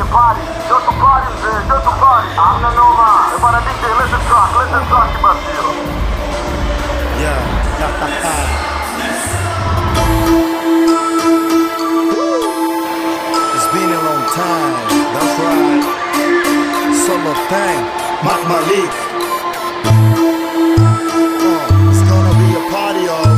party. Joto party mzee, joto party. Hamna noma. Eh bwana DJ, lete track, lete track basi hiyo. Yeah. it's been a long time. That's right. Solo thing. Mark Malik. Oh, it's gonna be a party, oh.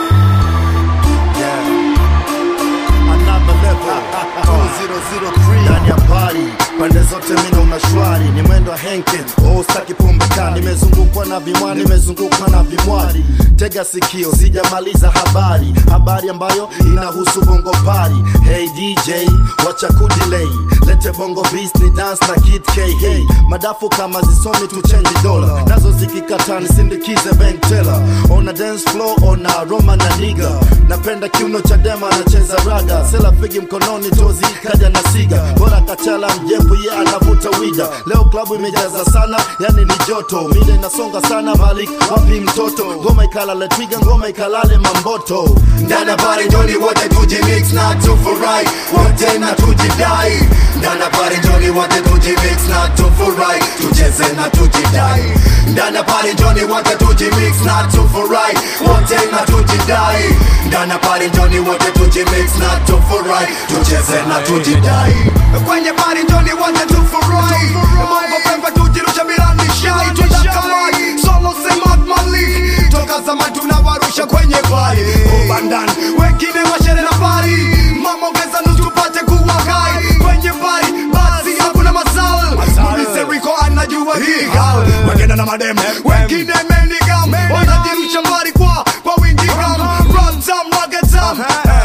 Yeah. Another level. 2003 ndani ya party pande zote mina una shwari ni mwendo wa henken oh, staki pombe kali nimezungukwa na vimwani nimezungukwa na vimwari tega sikio sijamaliza habari habari ambayo inahusu bongo pari hey dj wacha kudilei lete bongo beast ni dance na kid k hey madafu kama zisomi tuchenji dola nazo zikikataa nisindikize bank teller ona dance floor ona roma na niga napenda kiuno cha dema anacheza raga sela figi mkononi tozi kaja na siga bora kachala mjembu ye anavuta wida leo klabu imejaza sana yani ni joto mida inasonga sana malik wapi mtoto ngoma ikalale twiga ngoma ikalale mamboto ndani ya pale njoni wote tujimix na tufurahi wote na tujidai ndani ya pale njoni wote tujimix na tufurahi tucheze na tujidai ndani ya pale njoni wote tujimix na tufurahi wote na tujidai ndani ya pale njoni wote tujimix na tufurahi tucheze na tujidai kwenye pale njoni wote tufurahi mambo pembe tujirusha bila nishai tunakamai solo sema malik toka zamani tunawarusha kwenye bari ubandan wengine washere na bari mama ongeza nusu tupate kuwa hai kwenye bari basi hakuna masal mulize riko anajua hii hal wengine na madem wengine menigam wanajirusha mbari kwa kwa wingi ram ram tam ragatam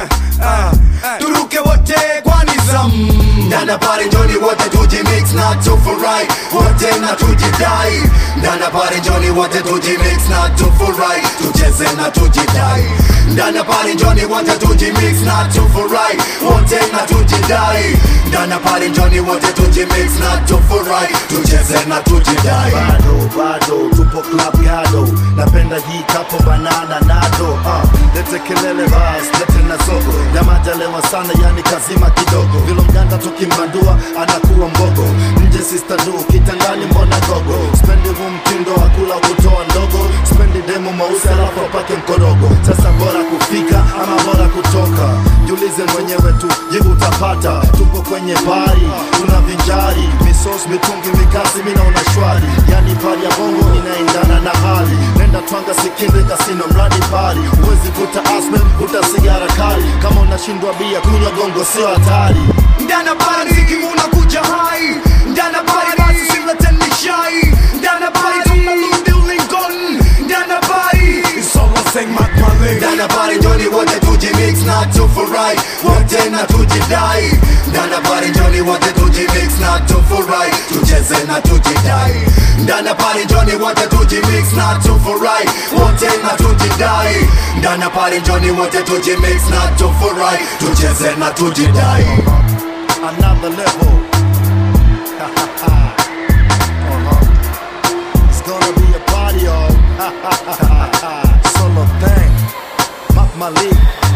turuke wote kwa nizam ndana pale njoni wote tujimix na tufurahi wote na tujidai ndana pale njoni wote tujimix na tufurahi tucheze na tujidai ndana pale njoni wote tujimix na tufurahi wote na tujidai ndana pale njoni wote tujimix na tufurahi tucheze na tujidai bado bado tupo club gado napenda hii kapo banana nado uh, lete kelele bas lete na zogo jamajalewa sana yani kazima kidogo vilo mganda tukimbandua anakuwa mbogo nje sister du kitangani mbona gogo spendi huu mtindo wa kula kutoa ndogo spendi demo mausi alafu apake mkorogo sasa bora kufika ama bora kutoka jiulize mwenyewe tu jibu utapata tupo kwenye bari tuna vinjari misos mitungi mikasi mina una shwari yani pari ya bongo inaendana na hali nenda twanga sikinde kasino mradi pari huwezi kuta asmen kuta sigara kali kama unashindwa bia kunywa gongo sio hatari ndana pale mziki unakuja hai ndana pale basi simleteni shai ndana pale tunarudi Lincoln ndana pale solo sing Mac Malik ndana pale njoni wote tujimix na tufurahi wote na tujidai ndana pale njoni wote tujimix na tufurahi tucheze na tujidai ndana pale njoni wote tujimix na tufurahi wote na tujidai ndana pale njoni wote tujimix na tufurahi tucheze na tujidai another level uh-huh. it's gonna be a party oh solo thing Mark Malik